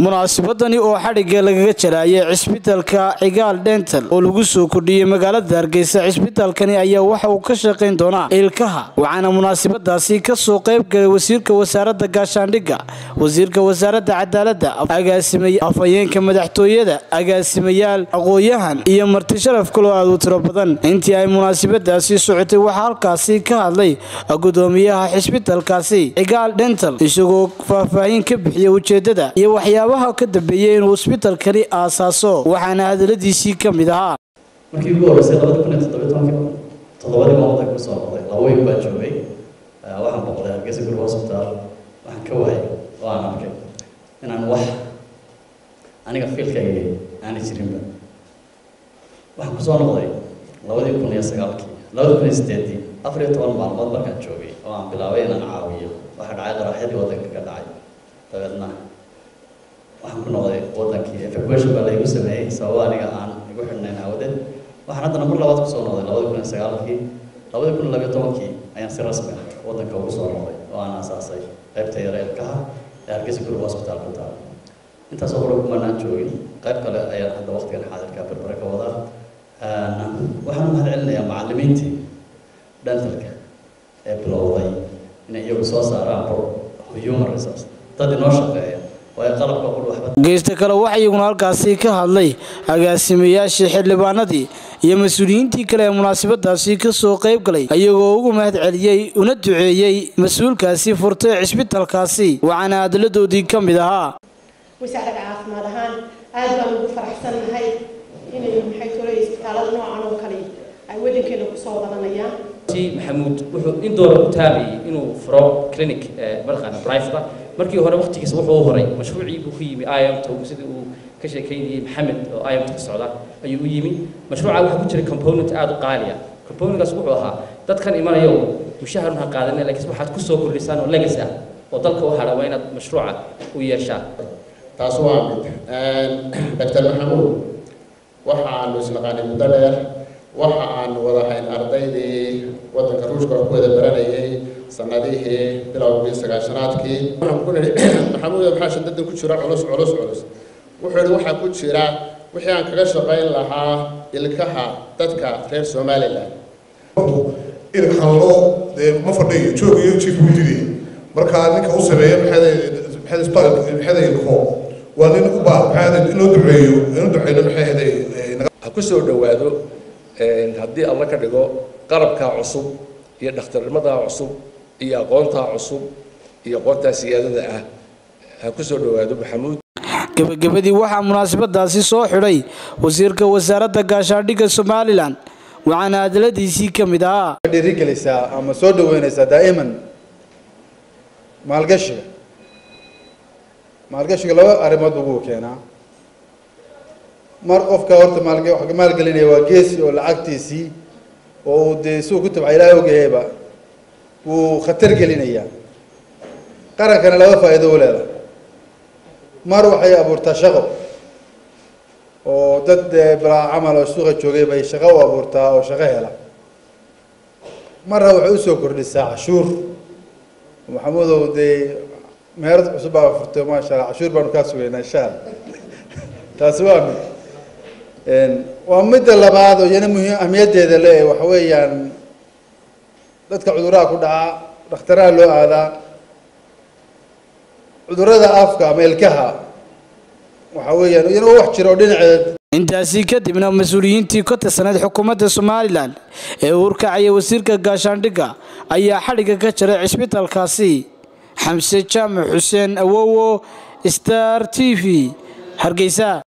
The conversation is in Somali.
munaasabadani oo xadhigga lagaga jaraayay cisbitalka cigaal dental oo lagu soo kordhiyey magaalada hargeysa cisbitalkani ayaa waxa uu ka shaqayn doonaa ilkaha waxaana munaasabadaasi kasoo qayb galay wasiirka wasaaradda gaashaandhigga wasiirka wasaaradda cadaaladda afhayeenka madaxtooyada agaasimayaal aqooyahan iyo marti sharaf kaloo aad u tiro badan intii ay munaasabadaasi socotay waxaa halkaasi ka hadlay gudoomiyaha cisbitalkaasi cigaal dental isagoo faahfaahin ka bixiyay ujeedada iyo waxyaabaha ka dambeeyey inuu isbitalkani aasaaso waxaana hadaladiisii ka mid ahaa markii ugu horreysay labada kun iyo toddobiyo tobankii toddobadii baan wadanka kusoo noqday laba weyn baan joogay waxaan boqday hargeysa guri hospital waxaan ka waayay oo aan arkay inaan wax aniga fiilkayga aanay jirinba waxaan kusoo noqday labadii kun iyo sagaalkii labada kun iyo sideedii afar iyo toban maalmood markaan joogay oo aan bilaabay inaan caawiyo waxaa dhacay qaraxyadii waddanka ka dhacay dabeedna waxaan ku noqday wadankii evacuation baa laygu sameeyey sababo aniga aan igu xidhnayn aawadeed waxaan haddana mar labaad kusoo noqday labada kun iyo sagaalkii labada kun iyo labiyo tobankii ayaan si rasmi ah wadanka ugu soo noqday oo aan aasaasay qaybta yare ilkaha ee hargeysa group hospital ku taal intaasoo hore kumanaan joogin qayb kale ayaan hadda waqtigan xaadirka berbere ka wadaa waxaan u mahad celinayaa macallimiintii dentalka ee bilowday inay iyagu soo saaraan human resource dad inoo shaqeeya geysta kale waxaa iyaguna halkaasi ka hadlay agaasimayaashii xildhibaanadii iyo mas-uuliyiintii kale ee munaasabadaasi kasoo qayb galay ayagoo ugu mahad celiyey una duceeyey mas-uulkaasi furtay cisbitalkaasi waxaana hadaladoodii ka mid ahaa wasaaradda caafimaad ahaan aad baan ugu faraxsannahay inay maxay tole isbitaalada noocan oo kale ay waddankeena kusoo wadanayaan maxamuud wuxuu in doora u taabayay inuu furo clinic mataqaana private markii hore waqtigiisa wuxuu u horay mashruucii buu ku yimi imt sidii uu ka sheekeynayay maxamed oo imt ka socda ayuu u yimi mashruuca waxaa ku jira component aada u qaaliya componentkaas wuxuu ahaa dadkan imanayo mushaharun ha qaadana laakiin waxaad kusoo kordhisaan oo legacy ah oo dalka u hadha waa inaad mashruuca u yeeshaan taas waa mid doctor maxamuud waxa aanu isnaqaanay muddo dheer waxa aan wadahayn ardaydii waddanka ruushka oo ku wada baranayay sanadihii bilowgii sagaashanaadkii waxaan ku nihi maxamuud maxaa shadadan ku jira culus culus culus wuxuu yidhi waxaa ku jira wixii aan kaga shaqayn lahaa ilkaha dadka reer somaliland ilkalo dee ma fadhiyo joog iyo jiif buu didi markaa ninka u sameeya maxay ilko waa nin u baa maxay in loo duceeyo inu duceyno maxay ha ku soo dhowaado haddii alla ka dhigo qalabkaa cusub iyo dhakhtarnimadaa cusub iyo aqoontaa cusub iyo aqoontaa siyaadada ah ha ku soo dhowaado maxamuud gebagabadii waxaa munaasabadaasi soo xidhay wasiirka wasaaradda gaashaandhigga somalilan waxaana hadaladiisii ka mid ahaa dhiirigelaysaa ama soo dhaweynaysaa daa'iman maalgashiga maalgashiga laba arrimood buu keenaa mar qofka horta maal maalgelinaya waa geesi oo lacagtiisii oo uu dee suu ku tabca ilaahay ogahayba wuu khatar gelinayaa qarankana laba faa'iido u leedahay mar waxay abuurtaa shaqo oo dad balaa camal oo suuqa joogay bay shaqo u abuurtaa oo shaqo hela marna waxay usoo kordhisaa cashuur maxamuudow dee meherad cusub baa furtay maasha allah cashuur baanu kaa sugaynaa insha alla taasi waa mid waa midda labaad oo iyana muhiim ahmiyaddeeda le waxa weeyaan dadka cudurraha ku dhaca dhakhtaraha loo aadaa cudurrada afka ama ilkaha waxa weeyaan iyana wax jira oo dhinaceed intaasi kadibna mas-uuliyiintii ka tirsaneyd xukuumadda somalilan ee uurkacaya wasiirka gaashaandhigga ayaa xadhigga ka jaray cisbitalkaasi xamse jaamac xuseen awowo star t v hargeysa